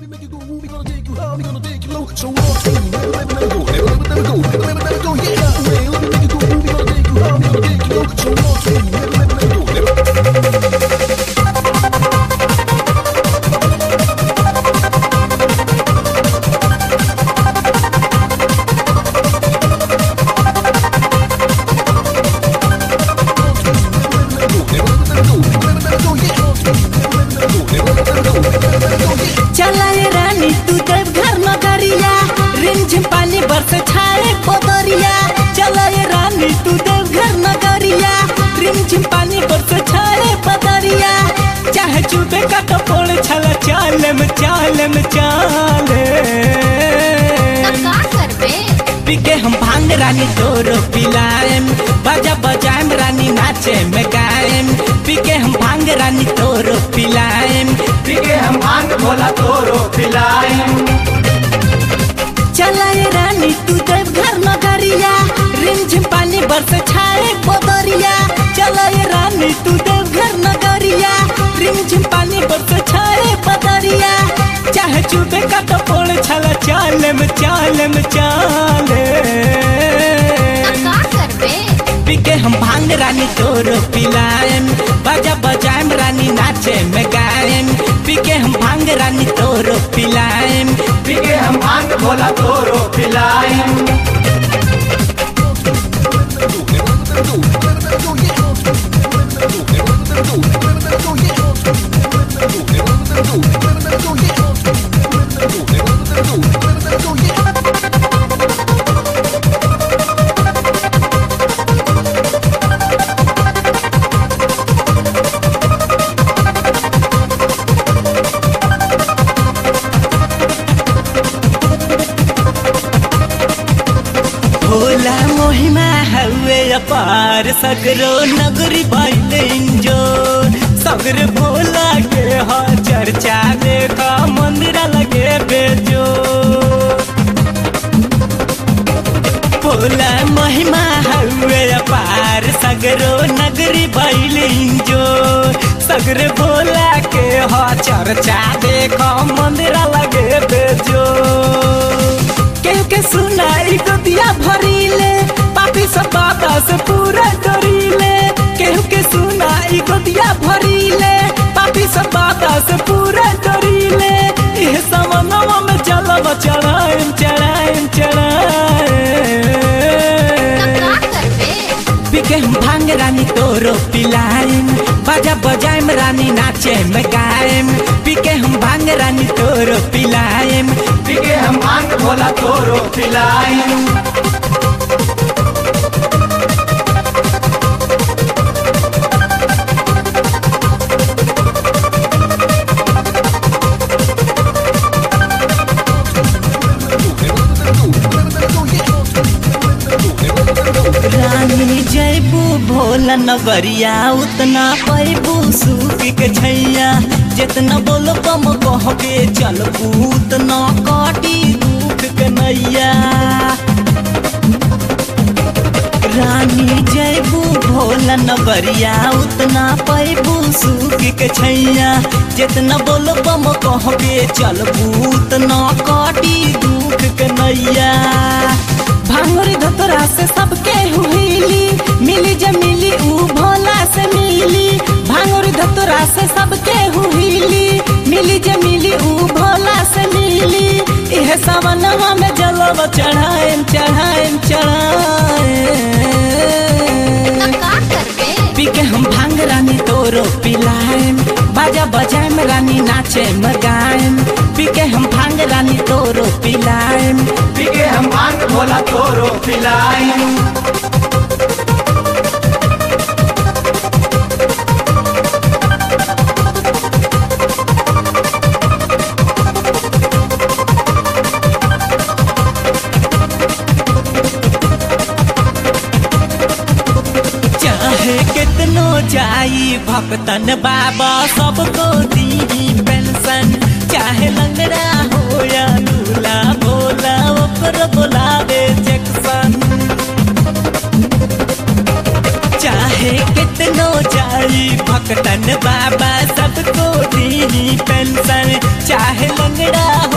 make you go, we gonna take you high, we gonna take you low. So long, so never, never, never go, never, never, never go, never, never, never go. Yeah, way, let me make you go, we gonna take you high, we gonna take you low. So long, so never, never, never go, never. चलाए रानी तू देव घर नगरिया रिमझिम पानी बरस छाए पोदरिया चलाए रानी तू देव घर नगरिया रिमझिम पानी बरस छाए पोदरिया चाहे चुबे का टपोल छला चाले में चाले में चाले का करबे पीके हम भांग रानी तोरो पिलाएम बजा बजाएम रानी नाचे में गाएम पीके हम भांग रानी तोरो पिलाएम पीके हम भांग भोला तोरो पिलाएम चलाए रानी तू देव घर नगरिया रिमझिम पानी बरस छाए पोदरिया चलाए रानी तू देव घर नगरिया रिमझिम पानी बरस छाए पोदरिया चाहे चुबे का टपोल छला चाले में चाले में चाले का करबे पीके हम भांग रानी तोरो पिलाएम बजा बजाएम रानी नाचे में गाएम पीके हम भांग रानी तोरो पिलाएम पीके हम भांग भोला तोरो पिलाएम भोला मोहिमा हवे अपार सगरो नगरी बाइले इंजो सगर भोला के हा चर्चा देखा मंदिर लगे बेजो भोला महिमा हवे अपार सगरो नगरी बाइले इंजो सगर भोला के हा चर्चा देखा मंदिर लगे बेजो केहू के सुनाई गोदिया भरीले पापी सब बाता से पूरा डरीले केहू के सुनाई गोदिया भरीले पापी सब बाता से पूरा डरीले इह समनवा में चलब चढ़ाएम चढ़ाएम चढ़ाएम का करबे पीके हम भांग रानी तोरो पिलाएम बजा बजाएम रानी नाचे में गाएम पीके हम भांग रानी तोरो पिलाएम पीके हम भांग भोला तोरो पिलाएम रानी जयबू भोला नगरिया उतना पैबू सूख के छैया जितना बोलो कम कह के चलबू उतना काटी दुख के नैया रानी जयबू भोला नगरिया उतना पैबू सूख के छैया जितना बोलो कम कह के चलबू उतना काटी दुख के नैया भांगुरी धतोरा से सबके हुईली मिली जे मिली ऊ भोला से मिली भांगुरी धतोरा से सबके हुईली मिली जे मिली ऊ भोला से मिली इह सवनवा में जलब चढ़ाएम चढ़ाएम चढ़ाएम का करबे पीके हम भांग रानी तोरो पिलाएम बाजा बजाएम रानी नाचे में गाएम पीके हम भांग रानी तोरो पिलाएम पीके हम भांग भोला तोरो पिलाएम चाहे कितनो जाई भक्तन बाबा सबको दी पेंशन चाहे लंगड़ा हो या लूला भोला ओकर बोलावे जैक्सन चाहे कितनो जाई भक्तन बाबा सबको दी पेंशन चाहे लंगड़ा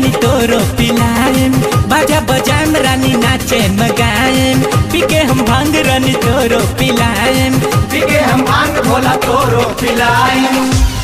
रानी तोरो पिलाएम बाजा बजाएम रानी नाचे मगाएम पीके हम भांग रानी तोरो पिलाएम पीके हम भांग भोला तोरो पिलाएम